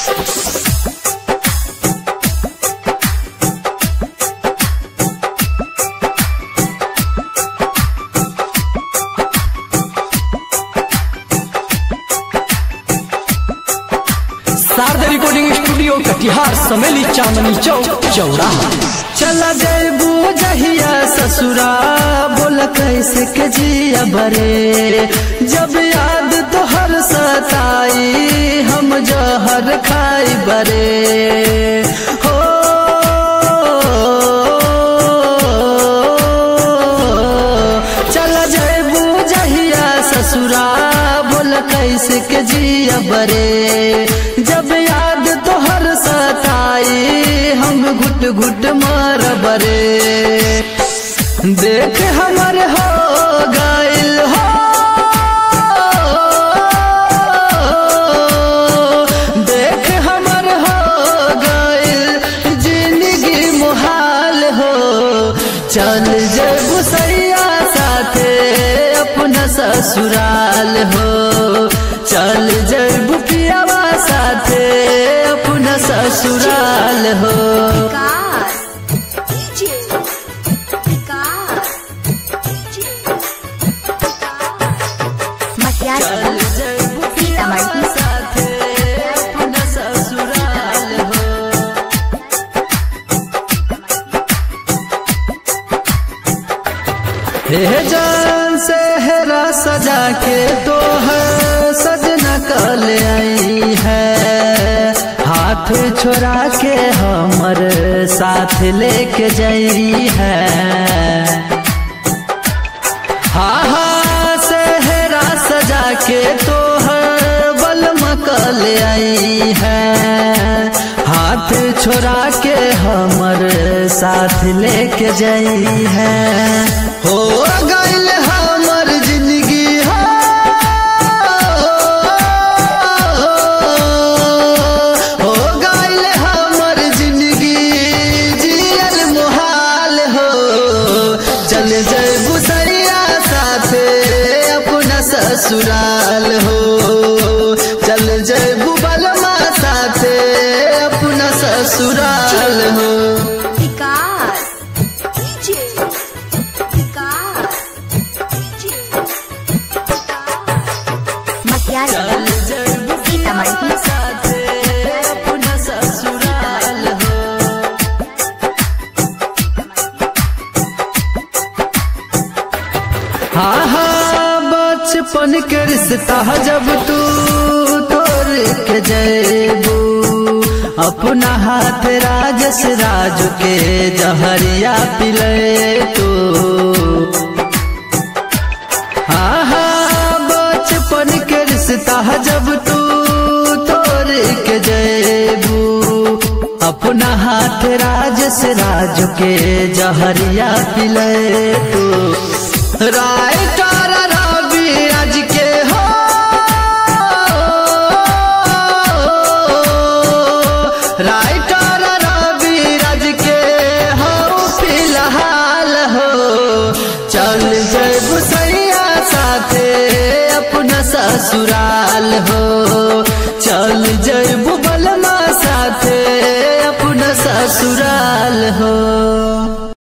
Sharda recording studio Katihar Sameli Chandni Chowk चौड़ा चला जैबू जहिया ससुरा बोल कैसे के जिया बरे जब याद तोहर सताई हम जहर खाई बरे हो चला जैबू जहिया ससुरा बोल कैसे के जिया बरे जब याद तोहर सताई हम घुट घुट मार बरे देख हमर हो गइल हो देख हमर हो गइल जिंदगी मुहाल हो चल जब सैया साथे अपना ससुराल हो चल जब पियावा साथे अपना ससुराल हो Vikas. DJ. Vikas. DJ. Makias. चल जब पियावा साथे अपना ससुराल हो हे जान से हेरा सजा के तो है सजना कल आई है हाथ छोड़ा के हमर साथ लेके जाई है हाँ हाँ सेहरा सजा के तो है बल मकल आई है हाथ छोड़ा के हमर साथ लेके जाई है हो गइल हमर जिंदगी हो हो गइल हमर जिंदगी जियल मुहाल हो चल जैबू सरिया साथे अपना ससुराल हो चल जैबू बलमा साथे अपना ससुराल हो Vikas. DJ. Vikas. DJ. Makias. चल जैबू सीतामढ़ी साथे अपना ससुराल हो हाँ हाँ बचपन के रिश्ता जब तू तोड़ के जैबू अपना हाथ राजस राज के जहरिया पिले तू हाँ हाँ बचपन के रिश्ता जब तू तोड़ के जैबू अपना हाथ राजस राज के जहरिया पिले तू राय का